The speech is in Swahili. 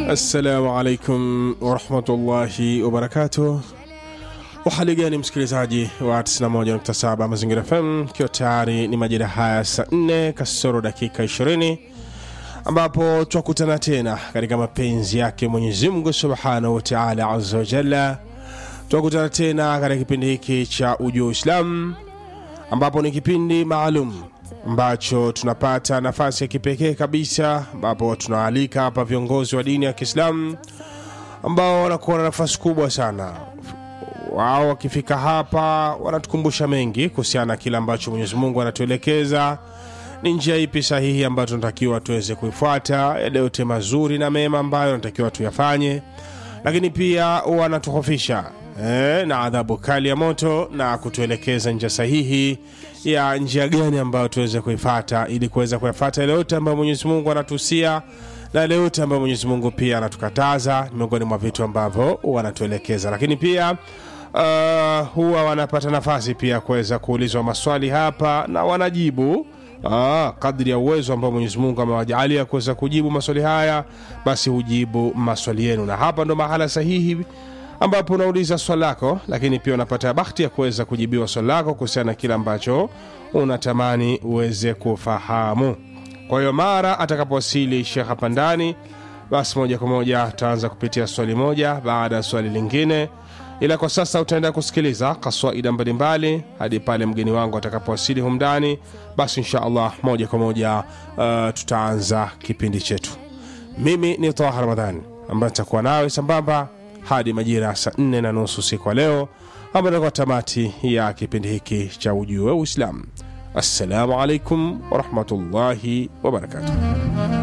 Assalamu alaikum warahmatullahi wabarakatuh. Uhali gani msikilizaji wa 91.7 Mazingira FM, ikiwa tayari ni majira haya saa 4 kasoro dakika 20 ambapo twakutana tena katika mapenzi yake Mwenyezi Mungu subhanahu wa taala azza wa jalla. Twakutana tena katika kipindi hiki cha Ujua Uislamu, ambapo ni kipindi maalum ambacho tunapata nafasi ya kipekee kabisa, ambapo tunaalika hapa viongozi wa dini ya Kiislamu ambao wanakuwa na nafasi kubwa sana. Wao wakifika hapa wanatukumbusha mengi kuhusiana na kile ambacho Mwenyezi Mungu anatuelekeza ni njia ipi sahihi ambayo tunatakiwa tuweze kuifuata, yale yote mazuri na mema ambayo tunatakiwa tuyafanye, lakini pia wanatuhofisha eh, na adhabu kali ya moto na kutuelekeza njia sahihi ya njia gani ambayo tuweze kuifata ili kuweza kuyafata yale yote ambayo Mwenyezi Mungu anatuhusia na yale yote ambayo Mwenyezi Mungu pia anatukataza, ni miongoni mwa vitu ambavyo wanatuelekeza, lakini pia uh, huwa wanapata nafasi pia kuweza kuulizwa maswali hapa na wanajibu Ah, kadri ya uwezo ambao Mwenyezi Mungu amewajalia kuweza kujibu maswali haya, basi hujibu maswali yenu, na hapa ndo mahala sahihi ambapo unauliza swali lako, lakini pia unapata bahati ya kuweza kujibiwa swali lako kuhusiana na kile ambacho unatamani uweze kufahamu. Kwa hiyo mara atakapowasili Shekh hapa ndani, basi moja kwa moja ataanza kupitia swali moja baada ya swali lingine ila kwa sasa utaenda kusikiliza kaswaida mbalimbali hadi pale mgeni wangu atakapowasili humndani. Basi insha allah moja kwa moja uh, tutaanza kipindi chetu. Mimi ni Taha Ramadhani ambaye nitakuwa nawe sambamba hadi majira ya saa nne na nusu usiku wa leo, ambayo itakuwa tamati ya kipindi hiki cha Ujue Uislamu. Assalamu alaikum warahmatullahi wabarakatuh.